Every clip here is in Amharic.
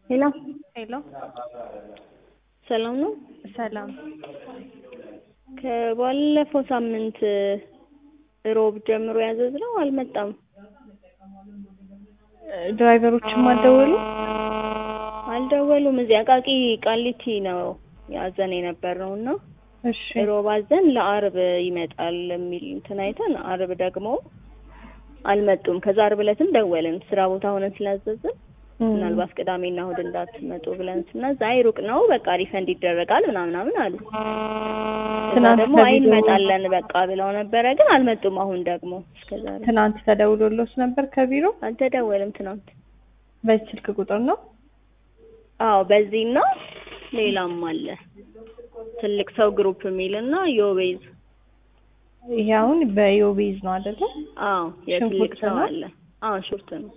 ሄሎ ሄሎ ሰላም ነው? ሰላም። ከባለፈው ሳምንት ሮብ ጀምሮ ያዘዝነው አልመጣም። ድራይቨሮችም አልደወሉ? አልደወሉም። እዚህ አቃቂ ቃሊቲ ነው ያዘን የነበረው እና እሺ ሮብ አዘን ለአርብ ይመጣል የሚል እንትን አይተን አርብ ደግሞ አልመጡም። ከዛ አርብ ዕለትም ደወልን ስራ ቦታ ሆነን ስላዘዝን ምናልባት ቅዳሜና እሑድ እንዳትመጡ ብለን ስናዝ አይ ሩቅ ነው በቃ ሪፈንድ ይደረጋል ምናምን ምናምን አሉ። ከዛ ትናንት ደግሞ አይ በቪዲዮ- እንመጣለን በቃ ብለው ነበረ፣ ግን አልመጡም። አሁን ደግሞ እስከዛሬ ትናንት ተደውሎሎት ነበር ከቢሮ? አልተደወልም። ትናንት በዚህ ስልክ ቁጥር ነው? አዎ በዚህና ሌላም አለ ትልቅ ሰው ግሩፕ የሚል እና ዮቤዝ ይሄ አሁን በዮቤዝ ነው አይደለ? አዎ የትልቅ ሽንኩርት ሰው ነው? አለ። አዎ ሹርት ነው።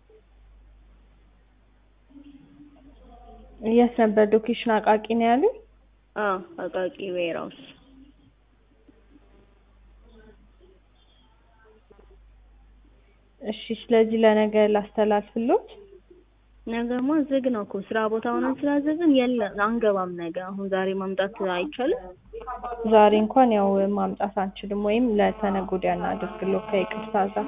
የት ነበር ሎኬሽን? አቃቂ ነው ያሉኝ። አዎ አቃቂ ዌራውስ እሺ ስለዚህ ለነገ ላስተላልፍሎት። ነገማ ዝግ ነው እኮ ስራ ቦታ ሆነን ስላዘዝን የለም አንገባም። ነገ አሁን ዛሬ ማምጣት አይቻልም። ዛሬ እንኳን ያው ማምጣት አንችልም፣ ወይም ለተነገ ወዲያ እናድርግለው ከይቅርታ ጋር።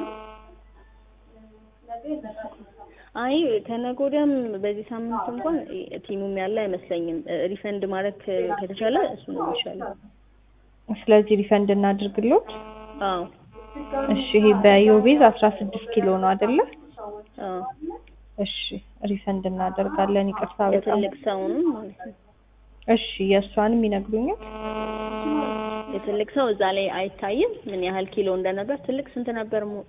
አይ ከነገ ወዲያም በዚህ ሳምንት እንኳን ቲሙም ያለ አይመስለኝም። ሪፈንድ ማድረግ ከ- ከተቻለ እሱ ነው የሚሻለው። ስለዚህ ሪፈንድ እናድርግሎት። አዎ እሺ ይሄ በዮቤዝ አስራ ስድስት ኪሎ ነው አይደለ? አዎ እሺ ሪፈንድ እናደርጋለን። ይቅርታ በጣም የትልቅ ሰውንም ማለት ነው። እሺ የእሷንም ይነግሩኛል። የትልቅ ሰው እዛ ላይ አይታይም ምን ያህል ኪሎ እንደነበር። ትልቅ ስንት ነበር? ሙ-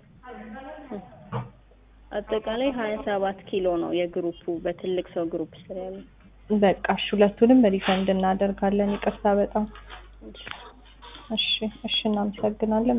አጠቃላይ ሀያ ሰባት ኪሎ ነው የግሩፑ በትልቅ ሰው ግሩፕ ስር ያለው። በቃ እሺ ሁለቱንም ሪፈንድ እናደርጋለን። ይቅርታ በጣም እሺ እሺ እናመሰግናለን።